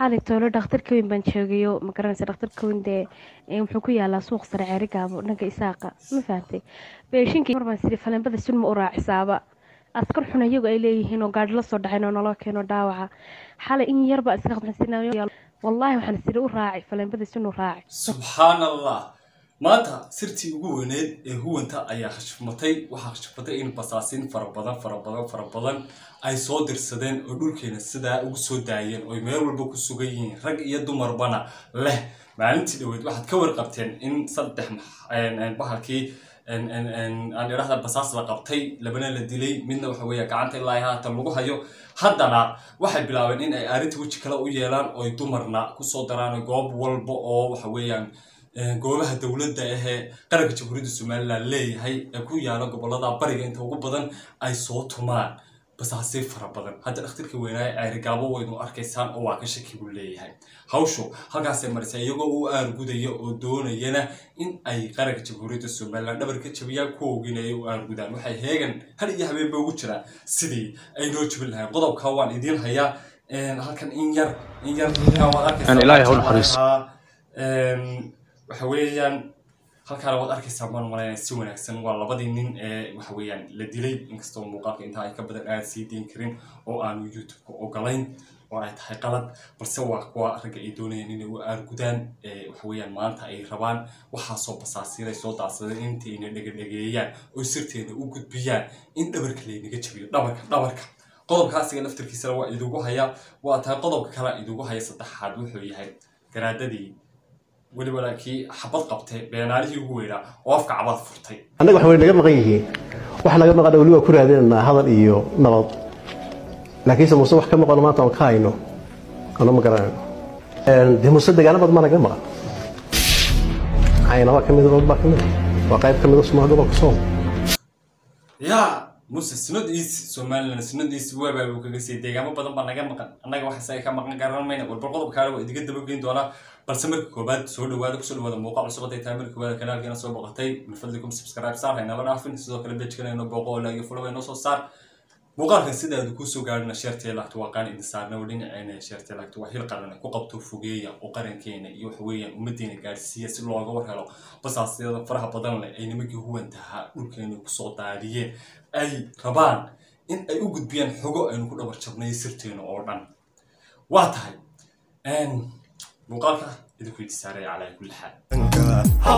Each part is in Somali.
xalay toolo dhakhtarka weyn baan joogayo ma garanaysa dhakhtarka weyn dee wuxuu ku yaalaa suuq sare ceerigaabo dhanka isaaqa ma fahantay beeshinkii mar baan siri faleembada sun ma u raacisaaba askar xun iyagu ay leeyihiin oo gaadhi la soo dhacayn oo naloo keeno dhaawaca xalay in yarba iska qabxansinaayo wallaahi waxaan siri u raaci faleembada sun u raaci subxaan allah maanta sirtii ugu weyneed ee huwanta ayaa khashifmatay waxaa khashifmatay in basaasiin fara badan fara badan fara badan ay soo dirsadeen oo dhulkeena sidaa ugu soo daayeen oo meel walba ku sugan yihiin rag iyo dumarbana leh maalintii dhaweyd waxaad ka warqabteen in saddex bahalkii aan idhahda basaas la qabtay labana la dilay midna waxa weeye gacanta ilaa haatan lagu hayo haddana waxay bilaabeen in ay arrinta weji kale u yeelaan oo ay dumarna kusoo daraan goob walba oo waxa weeyaan goobaha dowladda ahee qaranka jamhuuriyadda somalilan leeyahay ee ku yaala gobolada bariga inta ugu badan ay soo tumaan basaasiin fara badan hadda dhakhtarka weynaaye ceerigaabo waynu arkaysaan oo waa ka shaki buu leeyahay hawshu halkaasay marisa iyagoo u aargudaya oo doonayana in ay qaranka jamhuuriyadda somalilan dhabar ka jabiyaan kuwoogin ay u aargudaan waxay heegan hal iyo habeenba ugu jiraan sidii ay noo jabin lahayn qodobka waan idiin hayaa halkan in yar in yar waxa weeyaan halkaana waad arkaysaa maan malaynaya si wanaagsan waa labadii nin ee waxa weeyaan la dilay inkastoo muuqaalka intaa ay ka badan aan sii deyn karin oo aanu youtube-ka ogolayn oo ay tahay qalad balse waa kuwa ragga ay doonayaan inay u aargudaan waxa weeyaan maanta ay rabaan waxaasoo basaasiinay soo daadsadeen intayna dhegadhegeeyaan oo sirteena u gudbiyaan in dhabarka laynaga jabiyo dhabarka dhabarka qodobkaasiga laftarkiisana waa idigu hayaa waa tahay qodobka kale idigu haya saddexaad wuxuu yahay garaadadii weliba laakiin xabad qabtay beenaalihii ugu weynaa oo afka cabad furtay annaga wax way naga maqan yihiin wax naga maqan weli waa ku raadinaynaa hadal iyo nabad laakiinse muuse wax ka maqano maanta aan ka hayno ano ma garanayno dee muuse dagaalo badan baa naga maqan caynaba ka mid od baa ka mid waa qayb ka mid a somaali gobolka soom yaa muse sinodiisi somalilan sinodiisi waabaa uu kaga siiyay deegaamo badan baa naga maqan annaga wax isaga ka maqan garan mayna walbal qodobkaale waa idiga dabageyn doonaa balse marka koobaad soo dhawaada kusoo dhawaada muuqaal cusub haday tahay marka koobaad kanaalkeena soo boqotay min fadlikum subscribe saar haynala dhaafin sidoo kale bejkana inoo booqo oo laagi fulo inoo soo saar muuqaalkan sidaadu kusoo gaadhina sheertee laagto waa qaan idin saarna oo dhinaceena sheertee laagto waa hil qaran ku qabto fogeeya oo qarankeena iyo waxa weeyaan ummadeena gaadhsiiya si looga war helo basaasyada faraha badan leh ay nimankii huwantahaa dhulkeena kusoo daadiyeen ay rabaan in ay u gudbiyaan xogo aynu ku dhabar jabnay sirteena oo dhan waa tahay muuqaalka idinku idi saaraya calaa kulli xaal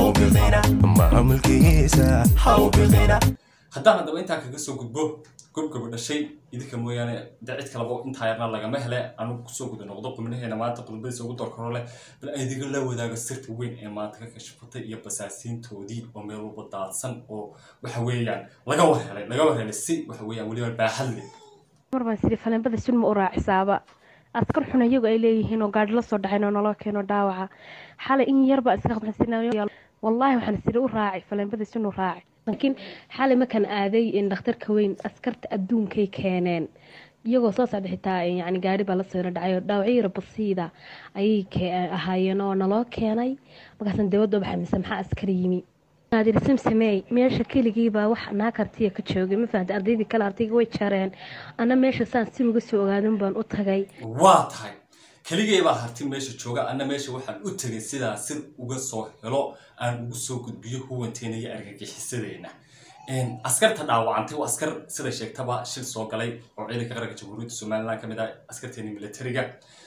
haddaan haddaba intaa kaga soo gudbo gobgaba dhashay idinka mooyaane de cid kalaba intaa yarna lagama hele anugu kusoo guda noqdo qubnaheena maanta qodobadiisa ugu dorkaro leh bal idiga la wadaago sirta weyn ee maanta ka kashifatay iyo basaasiintoodii oo meel walba daadsan oo waxa weeyaan laga war helay laga war helay si waxa weeyaan weliba baaxad leh mar baan siri faleembada sun ma u raacisaaba askar xun iyagu ay leeyihiin oo gaadhi la soo dhacayn oo naloo keeno dhaawaca xalay in yarba iska qabxansinaayo wallaahi waxaan siri u raaci faleembada sun u raaci laakiin xalay markaan aaday dhakhtarka weyn askarta adduunkay keeneen iyagoo soo socda xitaa yani gaari baa lasoo dhacay oo dhaawacyo yara basiida ayay ahaayeen oo naloo keenay markaasaan dawladda baxay mise maxaa askar yimi naadir samsamey meesha keligiibaa wax naakartiya ka joogay ma fahamta ardaydii kale ardayga way jareen ana meesha saan si uga soo ogaadan baan u tagay waa tahay keligay baa harti meesha jooga anna meesha waxaan u tegay sidaa sir uga soo helo aan ugu soo gudbiyo huwanteena iyo argagixisadeena askarta dhaawacantay waa askar sida sheegtaba shil soo galay oo ciidanka qaranka jamhuuriyadda somalilan ka mid ah askarteena militariga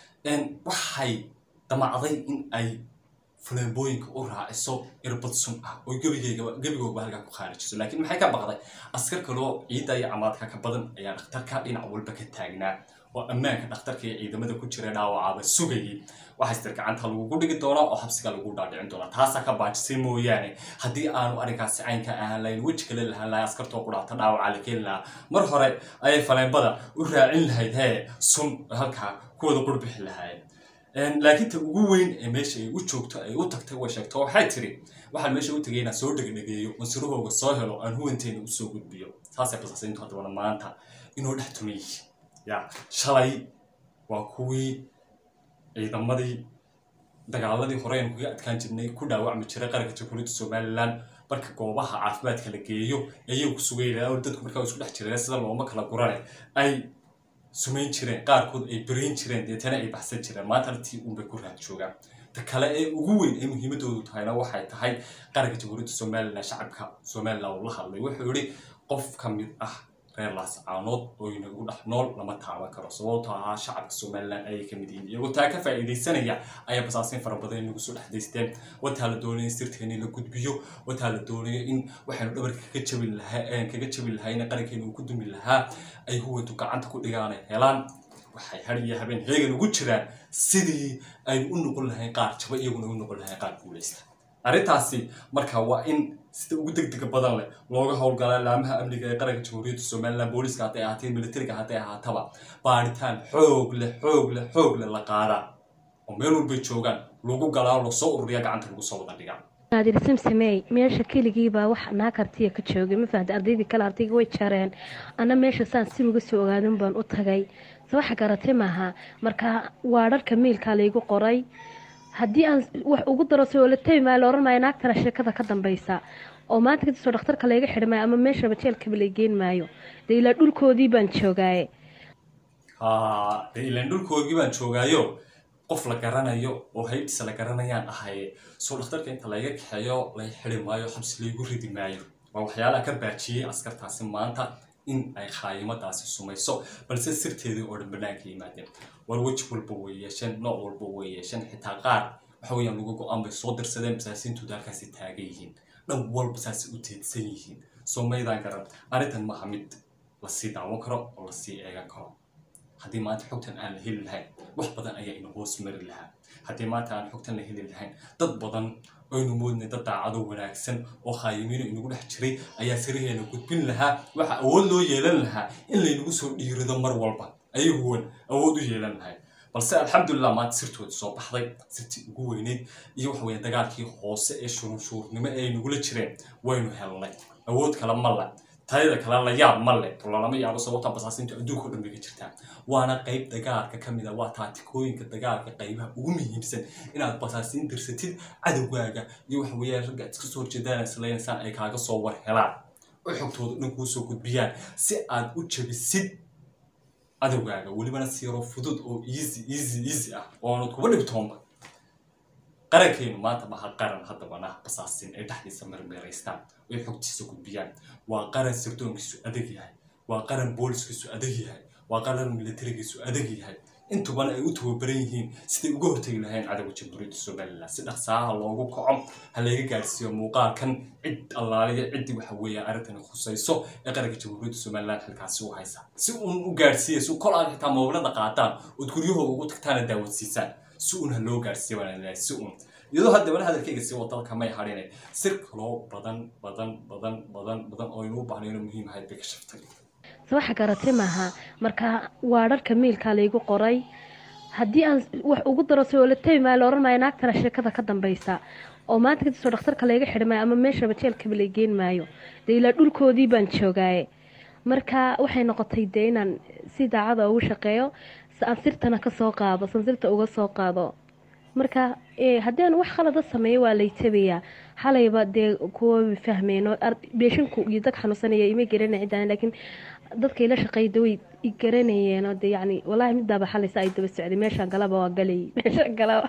waxay damacday in ay fuleembooyinka u raaciso irbad sun ah oo gebigoogaba halkaa ku khaarijiso laakiin maxay ka baqday askar kaloo ciidda iyo camaadka ka badan ayaa dhakhtarka dhinac walba ka taagnaa oo ammaanka dhakhtarka iyo ciidamada ku jira dhaawacaaba sugayay waxaa istir gacanta lagugu dhigi doonaa oo habsiga lagu dhaadhicin doonaa taasaa ka baajisay mooyaane haddii aanu arrinkaasi caynka ahaan lahayn weji kale lahaan lahay askartoo ku dhaata dhaawaca la keeni lahaa mar hore ayay faleembada u raacin lahayd hee sun halkaa kuwada qurbixi lahaayeen laakiin ta ugu weyn ee meesha ay u joogto ay u tagtay way sheegto waxay tiri waxaan meesha u tagay inaan soo dhegdhegeeyo masirahooga soo helo aan huwanteena usoo gudbiyo saasay basasayntu haddabana maanta inoo dhex tumay ya shalay waa kuwii ciidamadii dagaaladii hore aynu kaga adkaan jirnay ku dhaawacmi jiray qaranka jamhuuriyadda somalilan marka goobaha caafimaadka la geeyo ayay ku sugayeen dadku markaa isku dhex jireen sida looma kala gurane ay sumayn jireen qaarkood ay berayn jireen deetana ay baxsan jireen maanta artii unbay ku raad joogaan ta kale ee ugu weyn ee muhiimadoodu tahayna waxay tahay qaranka jamhuuriyadda somalilan shacabka somalilan uu la hadlay wuxuu yihi qof ka mid ah reer laascaanood oo inagu dhex nool lama taaban karo sababtoo ahaa shacabka somalilan ayay ka mid yihiin iyagoo taa ka faa'iidaysanaya ayaa basaasiin fara badan inagu soo dhex daysteen wataa la doonaya in sirteeni la gudbiyo wataa la doonaya in waxaynu dhabarka kaga jabin lahaa kaga jabin lahayna qarankeena uu ku dumi lahaa ay huwantu gacanta ku dhigaan ay helaan waxay har iyo habeen heegan ugu jiraan sidii aynu u noqon lahayn qaar jaba iyaguna u noqon lahayn qaar guulaysta arrintaasi marka waa in sida ugu degdega badan leh looga howlgalaa laamaha amniga ee qaranka jamhuuriyadda somalilan booliska hadday ahaatee militariga hadday ahaataba baaritaan xoog leh xoog leh xoog leh la qaadaa oo meel walbay joogaan lagu galaa lasoo ururiya gacanta lagu soo wada dhigaa naadir samsamey meesha keligiibaa wax naakartiya ka joogay ma fahamta ardaydii kale ardayga way jareen ana meesha saan si uga soo ogaadin baan u tagay se waxa garatay maaha marka waa dharka miilkaa laygu qoray haddii aan wax ugu daro soo la tegi maayo la oran maayo naagtana sheekada ka dambaysa oo maanta kadisoo dhakhtarka layga xidhi maayo ama meeshaba jeelkaba lay geen maayo dee ilaa dhulkoodii baan joogaaye haa dee ilaan dhulkoogii baan joogaayo qof la garanayo oo haybtiisa la garanayaan ahaye soo dhakhtarka inta layga kaxeeyo lay xidi maayo xabsi laygu ridi maayo waa waxyaalaha ka baajiyey askartaasi maanta in ay khaayimadaasi sumayso balse sirteedii oo dhan banaanka yimaadeen war weji walba way yeesheen nooc walba way yeesheen xitaa qaar waxa weeyaan lagu go-aan bay soo dirsadeen basaasiintooda halkaasi taagan yihiin dhan walba saasi u teedsan yihiin soo maydaan garan arrintan maaha mid lasii daawan karo oo lasii eegan karo haddii maanta xogtan aan la heli lahayn wax badan ayaa ina hoos mari lahaa haddii maanta aan xogtan la heli lahayn dad badan aynu moodnay dad daacado wanaagsan oo khaayimiino inagu dhex jiray ayaa siraheena gudbin lahaa waxa awood loo yeelan lahaa in laynagu soo dhiirido mar walba ayaguwan awood u yeelan lahay balse alxamdulilah maanta sirtooda soo baxday sirtii ugu weyneyd iyo waxa weeye dagaalkii hoose ee shurunshuurnimo ee ay nagula jireen waynu helnay awood kale ma le tayada kale la yaab ma le lalama yaabo sababta basaasinta adduunka o dhan bay ka jirtaa waana qayb dagaalka ka mid a waa taatikooyinka dagaalka qaybaha ugu muhiimsan inaad basaasiin dirsatid cadowgaaga iyo waxa weeyaan ragga aad iska soo horjeedaan islaynasaan ay kaaga soo war helaan oo xogtooda dhan kuu soo gudbiyaan si aad u jabisid cadowgaaga welibana siiro fudud oo easy easy easy ah oonad kuba dhibtoonba qarankeenu maanta maha qaran haddabana basaasin ay dhexdiisa marmeeraystaan oy xogtiisa gudbiyaan waa qaran sirdoonkiisu adag yahay waa qaran booliskiisu adag yahay waa qaran militarigiisu adag yahay intubana ay u tababaran yihiin siday uga hortegi lahayn cadowga jamhuuriyadda somalilan si dhaqsaaha loogu kaco ha layga gaarsiiyo muuqaalkan cid allaaliya ciddii waxa weeyaan arrintani khusayso ee qaranka jamhuuriyadda somalilan xilkaasi u haysa si uun u gaarsiiya si kol aad xitaa moobilada qaataan ood guryahooda ugu tagtaana daawadsiisaan si uun ha loo gaarsiiya waan leeyahay si uun iyadoo haddabana hadalkayga si wadalka may hadhine sir kaloo badan badan badan badan badan oo inuu bahnayno muhiim ahayd bay ka shaftay se waxa garatay maaha marka waa dharka miilkaa laygu qoray haddii aan wax ugu daro soo la tegi maayo la oran maayo naagtana sheekada ka dambaysa oo maanta kadisoo dhakhtarka layga xidhi maayo ama meeshaba jeelkaba lay geen maayo dee ilaa dhulkoodii baan joogaaye marka waxay noqotay dee inaan si daacada ugu shaqeeyo si aan sirtana kasoo qaado san sirta uga soo qaado marka haddii aan wax khalada sameeyo waa lay tabayaa xalayba dee kuwa fahmeen beeshinku iyo dad xanuunsanaya ima garanay ciddaan laakiin dadka ila shaqeyda way i garanayeen oo de yacni wallaahi midaaba xalaysa ay daba socday meeshaan galaba waa galay meeshaan galaba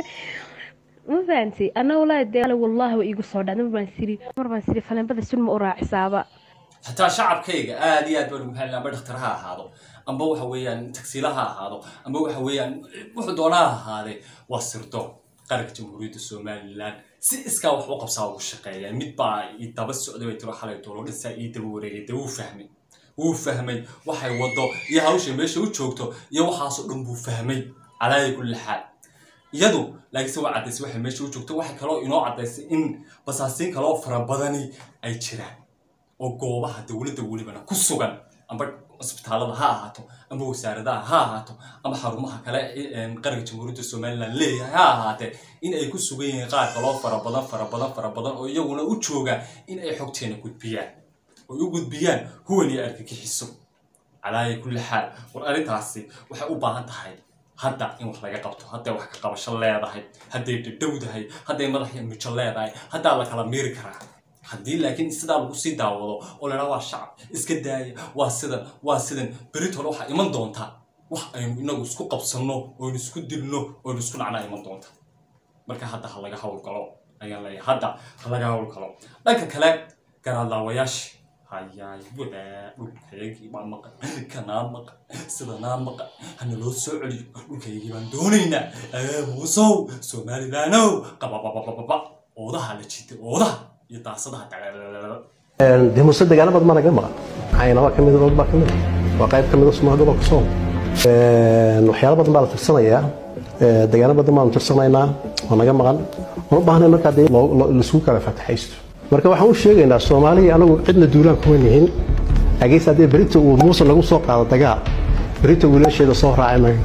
ma fahanti anna wallaahi dee wallaahi waa iigu soo dhacday mar baan siri mar baan siri faleenbada sun ma u raacisaaba xataa shacabkayga aad iyo aad baan ugu mahadin amba dhakhtar ha ahaado amba waxa weeyaan tagsiila ha ahaado amba waxa weeyaan wuxuu doonaa ha ahaadee waa sirdo qaranka jamhuuriyadda somalilan si iskaa wax u qabsaa ugu shaqeeya mid baa i daba socday bay tiro xalay doolo dhinsaa ii daba wareegay dee wuu fahmay wuu fahmay waxay wado iyo hawshay meesha u joogto iyo waxaasoo dhan buu fahmay calaayi kulli xaal iyadu laakiinse waa caddaysay waxay meesha u joogto waxay kaloo inoo caddaysay in basaasiin kaloo fara badani ay jiraan oo goobaha dowladda welibana ku sugan amba cisbitaalada ha ahaato amba wasaaradaha ha ahaato ama xarumaha kale qaranka jamhuuriyadda somalilan leeyahay ha ahaatee in ay ku sugan yihiin qaar kaloo fara badan fara badan fara badan oo iyaguna u jooga in ay xogteena gudbiyaan oy u gudbiyaan huwan iyo argagixiso calaaya kulli xaal war arrintaasi waxay u baahan tahay hadda in wax laga qabto hadday wax ka qabasho leedahay hadday dhadhowdahay hadday madax iyo mijo leedahay haddaa la kala miiri karaa haddii laakiin sidaa lagu sii daawado oo la dhaha waa shacab iska daaya waa sidan waa sidan beritole waxaa iman doontaa wax aynu inagu isku qabsanno oynu isku dilno oynu isku nacnaa iman doonta marka hadda ha laga howlgalo ayaan leeyahay hadda ha laga howlgalo dhanka kale garaadlaawayaashii hayaay wadaa dhulkaygii baa maqan kanaa maqan sidanaa maqan hana loo soo celiyo dhulkaygii baan doonaynaa ee muusow somalilaanow qabababababa oodaha la jitay oodaha iyo daasadaha dagalalala dee muuse degaano badan baa naga maqan caynaba ka mid a baa ka mid a waa qayb ka mid a sumaha gobolka sool waxyaalo badan baa la tirsanayaa degaano badan baanu tirsanaynaa waa naga maqan uma baahnay markaa dee loo- loo- laisugu kala fataxaysto marka waxaan u sheegaynaa soomaaliya anagu cidna duulaan kuma nihin ageys haddii berita uu muuse lagu soo qaado dagaal berita wiilasheeda soo raaci mayno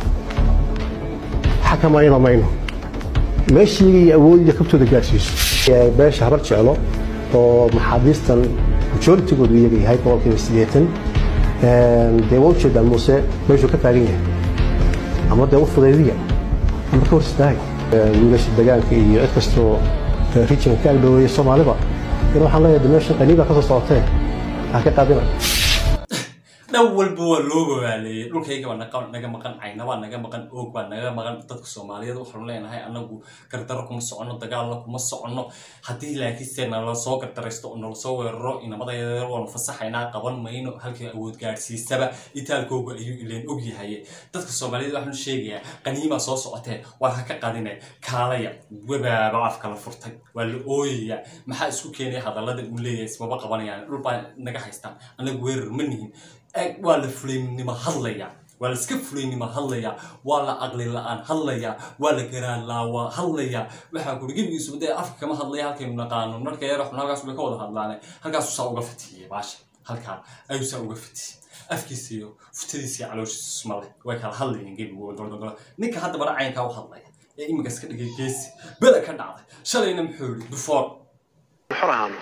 xakamayno mayno meeshii awoodiya kabtooda gaarsiiso Ee, beesha habar jeclo oo maxaabiistan majoritigoodu iyaga yahay boqolkiiba siddeetan Een, dee waa ujeedaa muuse meeshuu ka taagan yahay ama dee u fudaydiya ama ka hor istaaga Ee, wiilasha degaanka iyo cid kastoo ee, regionka ka agdhoweeya soomaaliba in waxaan leeyahay de meesha qaniibaa ka soo socotee ha ka qaadina dhan walba waa loo babaaleeyey dhulkayga baa naqa- naga maqan cayna baa naga maqan oog baa naga maqan dadka soomaaliyeed waxaanu leenahay anagu gardaro kuma soconno dagaalna kuma soconno haddii laakiinse nala soo gardaraysto oo nala soo weeraro inamadayada waanu fasaxaynaa qaban mayno halkii awood gaadhsiisaba itaalkooga ayuu ileen og yahay dadka soomaaliyeed waxaanu sheegayaa qaniimaa soo socotee waa ha ka qadine kaalaya webaaba afka la furtay waa la ooyaya maxaa isku keenaya hadallada uu leeyahay ismaba qabanayaan dhul baa naga haystaan anagu weerar ma nihin Eg, waa la fulaynimo hadlaya waa la iska fulaynimo hadlaya waa la aqli la-aan hadlaya waa la garaalaawaa hadlaya waxaa kuri gebigiisuba dee afka kama hadlaya halkaynu naqaano marka yar xun halkaas bay ka wada hadlaane halkaasu saa uga fatiyey baasha halkaa ayuu saa uga fatiyey afkiisa iyo futadiisa iyo calooshiisa isma leh way kala hadlayeen gebigooda dordogolo ninka hadda bara caynkaa u hadlaya ee iminka iska dhigay geesi beda ka dhacday shalayna muxuu yidhi dufoor xor ahaano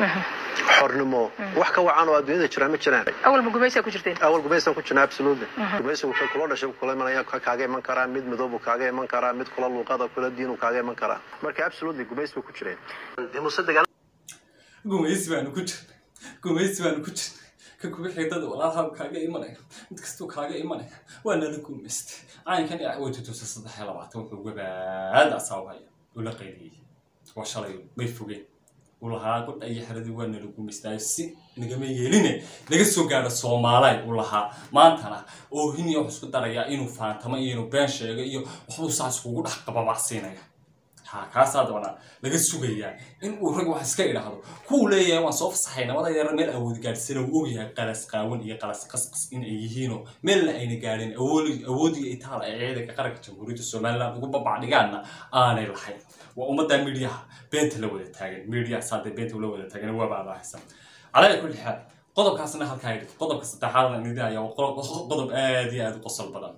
xornimo wax ka wacan oo adduunyada jira ma jiraan awal ma gumaysaa ku jirteen awal gumaysan ku jirna absolutely gumaysigu wuxuu kula dhashay kula imanaya ka kaaga iman karaa mid midoob uu kaaga iman karaa mid kula luuqada kula diin uu kaaga iman karaa marka absolutely gumays bay ku jireen dee muuse degaan gumaysi baanu ku jirnay gumaysi baanu ku jirnay ka kuga xigdada walaalhaa kaaga imanaya mid kastuu kaaga imanaya waa nala gumaystay caynkan iyo way tutusa saddex iyo labaatan wuxuu gabaad asaabaya uu la qayliyey waa shalay may fogeen uu lahaa godha iyo xeradii waa nala gumaystaayo si nagama yeeline naga soo gaadho soomaalay uu lahaa maantana oo hiniya wax isku daraya inuu faantamo iyo inuu been sheego iyo waxbuu saas kugu dhex qababacsiinaya ha kaasaa dabana laga sugayaa in uu rag wax iska idhaahdo kuwu leeyahay waan soo fasaxay nabada yar meel awood gaadhsana uu ogyahay qalas qaawan iyo qalas qasqas in ay yihiinoo meelna ayna gaadhin awood awood iyo itaal ay ciidanka qaranka jamhuuriyadda somaliland ugu babacdhigaanna aanay lahayn waa ummadda midiyaha beenta la wada taagan midiyaha saadee beenta ula wada taagan waaba abaahaysan calaa kulli xaal qodobkaasna halkaa idhi qodobka saddexaadna nidi ayaa waa qodob qodob aad iyo aad u qosol badan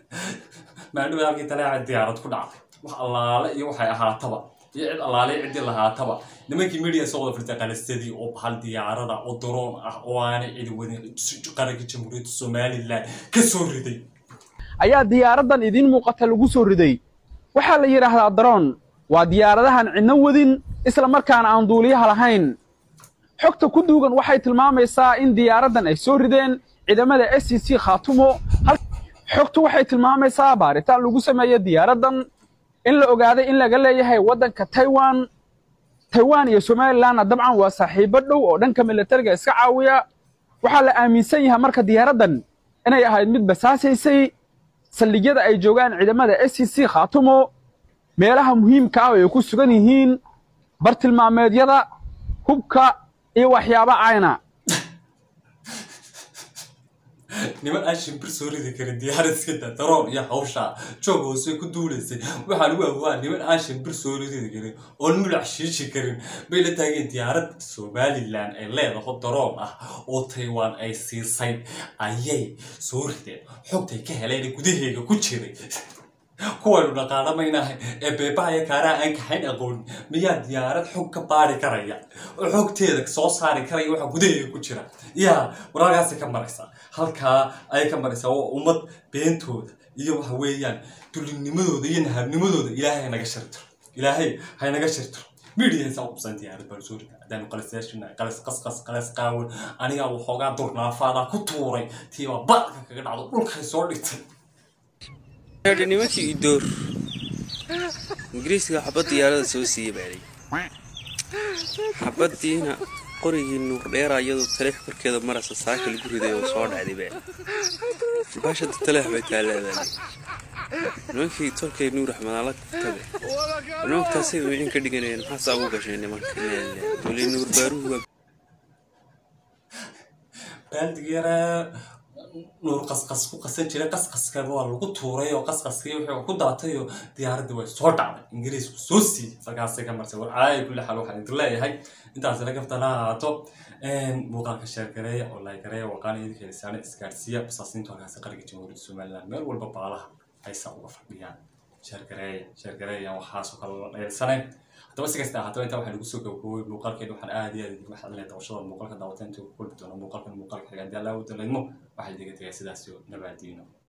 maadhow halkii talaaca diyaarad ku dhacday wax allaale iyo waxay ahaataba iyo cid allaale iyo ciddii lahaataba nimankii media soo wada firtay qalasadii oo bahal diyaarada oo daroon ah oo aanay cidi wadin qaranka jamhuuriyadda somaliland ka soo riday ayaa diyaaradan idiin muuqata lagu soo riday waxaa la yidhaahdaa daroon waa diyaaradahan cidno wadin isla markaana aan duuliyaha lahayn xogta ku duugan waxay tilmaamaysaa in diyaaradan ay soo rideen ciidamada s c c khaatumo hal- xogtu waxay tilmaamaysaa baaritaan lagu sameeyo diyaaradan in la ogaaday in laga leeyahay waddanka taiwan taiwan iyo somalilandna dabcan waa saaxiibo dhow oo dhanka militariga iska caawiya waxaa la aaminsan yahay marka diyaaradan inay ahayd mid basaasaysay saldhigyada ay joogaan ciidamada s c c khaatumo meelaha muhiimka ah oo ay ku sugan yihiin bartilmaameedyada hubka iyo waxyaabo cayna niman aan shimbir soo ridi karin diyaarad iska daa daroon iyo hawsha joog hoose ku duulaysay waxaa lagu awaa niman aan shimbir soo ridi karin oon mulac shiishi karin bay la taageen diyaarad somaliland ay leedaho daroon ah oo taiwan ay siisay ayay soo rideen xogtay ka heleen gudaheega ku jiray kuwaynu dhaqaalamaynahay ee beebahaya kaaraha aan kaxayn aqoon miyaa diyaarad xog ka baari karaya oo xogteeda soo saari karaya waxa gudaheega ku jira yaa wararkaasay ka maraysaa halkaa ayay ka maraysaa waa ummad beentooda iyo waxa weeyaan dulinimadooda iyo nahabnimadooda ilaahay haynaga shirtiro ilaahay haynaga shirtiro midhiisa ubsan diyaarad baan soo rida haddaanu qalasaashina qalas qasqas qalas qaawan anigaa waxoogaa durnaafaada ku tuuray tiibaa badka kaga dhacdo dhulkay soo dhigtay Hadi nimankii idoor ingiriiska xabad diyaarada soo siiya baalay xabadiina qorigii nuur dheera iyadoo taleex korkeeda marasa saaka lagu riday oo soo dhacday baa baasha taleex bay taalaa baalay nimankii tolkay nuur axmed ala tabe nimankaasay wicin ka dhiganayeen maxaasaa ugu gashay nimanka weli nuur baaruhu waa baaldig yaraa nuur qasqas ku qasan jiray qasqaska waa lagu tuuray oo qasqaskii wuxuu ku daatay oo diyaaradii way soo dhacday ingiriisku soo siiyey markaasay ka marsay war caay kulli xaal waxaan idin leeyahay intaas laga ftana ahaato muuqaalka sheergareeya oo laagareeya waqaana idinka lisaana isgaarsiiya basaasiintu halkaasi qariga jamhuuriyadda somaliland meel walba baalaha haysa uga fadhiyaan sheergareeya sheergareeya waxaasoo kale la dheersanayn haddaba si kasta ahaataba intaa waxaa lagu soo gabagabowey muuqaalkeena waxaan aad iyo aad idinka maxadinaya dabashada muuqaalka daawata intuu ku kulmi doono muuqaalkan muuqaalka xiga haddii alla u dalaydmo waxaa idiga tegaya sidaas iyo nabaadiino